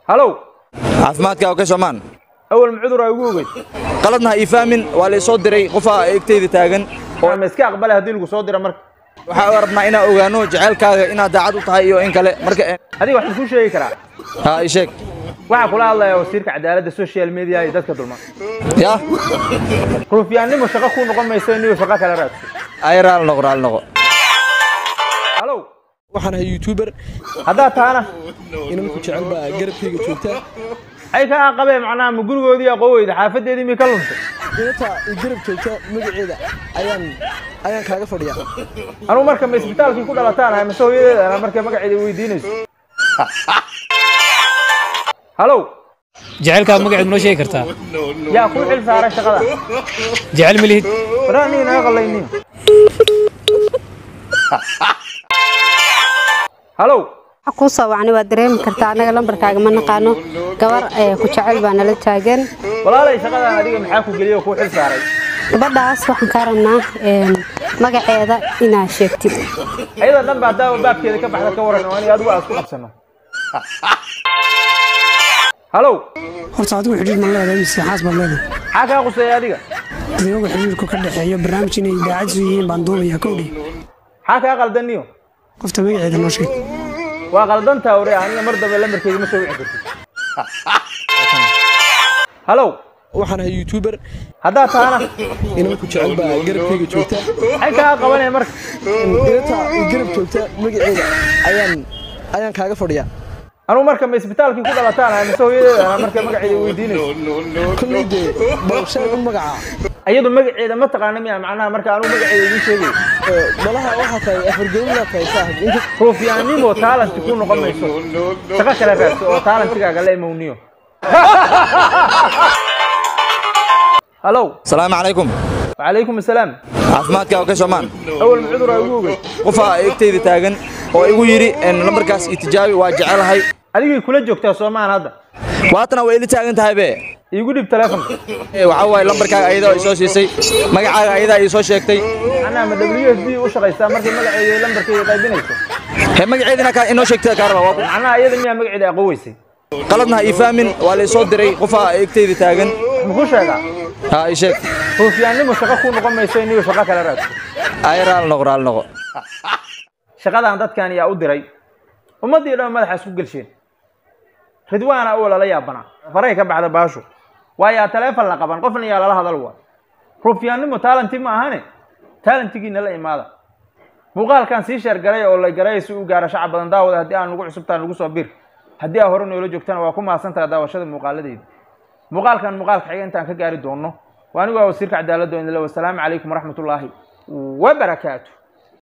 halow caafimaadka oo ka soomaan awal ma cudur aa ugu ogeyd qaladna ha ii fahmin waa la soo diray qofaa egteyda taagan oo ma iska aqbale haddii lagu soo dira marka waxaa rabnaa inaan ogaano jaceylkaaga inaad daacad u tahay iyo in kale marka adiga waxaan kuu sheegi karaa ha ii sheeg waxaa kula hadlaya wasiirka cadaaladda social media iyo dadka dulman ya ruufyaannimo shaqo kuu noqon mayso inuu shaqo kale raadso ay raal noqo raal noqo halow waxaan ahay youtuber haddaad tahana inanku jecel baa garabkayga joogtaa ay ka aqabeen macnaha ma gurigoodii aqooweyda xaafadeedii mi ka luntay inanta i garab joogta magaceeda ayaan ayaan kaaga fadhiyaa anugu marka ma isbitaalkii ku dhalataan ahay mase hooyadeedana markay magaceeda weydiinayso halow jacaylkaa magaceed noo sheegi kartaa yaa kuu xil saaray shaqada jecel ma lihid waraa aniga naga qallaynin halow waxa kuu soo wacnay waa dareemi kartaa annaga lambarkaaga ma naqaano gabar ee ku jecel baa nala taagan walaalay shaqadan adiga maxaa ku geliyay oo kuu xil saaray gabadhaas waxaan kaa rabnaa een, magaceeda inaad sheegtid ayada dhan baa daawa baabkeeda ka baxda ka waran oo aniga adigu aan isku qabsano halow horta adigu xidhiir ma leedahay mise xaas baad leedahay maxaa kaa quseeya adiga adigoga xidhiirku ka dhexeeyo barnaamij inay daacadsu yihiin baan duubayaa kowdhi maxaa kaa qaldaniyo qofta magaceeda noo sheeg waa qaldantaa ore aniga mar dambe lambarkeyga ma soo wici kartid halow waxaan ahay youtuber haddaad tahana inanku jecel baa garabkayga joogtaa maxay kaa qabanaya marka inanta i garab joogta magaceeda ayaan ayaan kaaga fadhiyaa anugu marka ma isbitaalkii ku dhalataan ahay mase hooyadeedana markay magaceeda weydiinayso kolley dee balsheeg u magacaa iyadu magaceeda ma taqaana miya macnaha marka anugu magaceeda idiin sheegayo Ee, malaha waxaa tahay afargelinaa tahay saaxib inta ruufyaannimo taalanti ku noqon mayso shaqo kale raadso oo taalantigaaga la imowniyo halow salaamu calaykum wacalaykum asalaam caafimaadka oo ka soomaan awal ma cudur aa ugu ogeyd qofaa egteyda taagan oo igu yidhi en, lambarkaas itijaabi waa jecelahay adigay kula joogtaa soomaan hadda waatana way ila taagan tahay be iigu dhib telefonka Ee, waxaa waaye lambarkaaga ayadaa i soo siisay magacaaga ayadaa ii soo sheegtay macnaha ma w s b u shaqaystaa markay magaceeda iyo lambarkeeda qaybinayso he magaceedina kaa inoo sheegtay kaa rabaa waa ku- macnaha iyada miyaa magaceeda aqoweysay qaladna ha ii fahmin waa la soo diray qofaa egteyda taagan muxuu sheegaa ha ii sheeg ruufyaannimo shaqo kuu noqon mayso inuu shaqo kale raadso ay raal noqo raal noqo shaqadan dadkan yaa u diray ummaddii dhan madaxa isku gelsheen ridwaana oo lala yaabanaa faray ka baxda baashu waayaa taleefon la qaban qofna yaa lala hadal waa ruufyaannimo taalanti ma ahane taalantigiina la imaada muuqaalkan sii sheer garay oo la garay si u gaara shacab badan daawada haddii aan nagu cusubtaan nagu soo bir haddii aa hore noola joogtana waa ku mahadsantaha daawashada muuqaaladeyda muuqaalkan muuqaalka xiga intaan ka gaari doonno waa anigu waa wasiirka cadaaladda oo idinle wasalaamu calaykum waraxmatullaahi wabarakaatu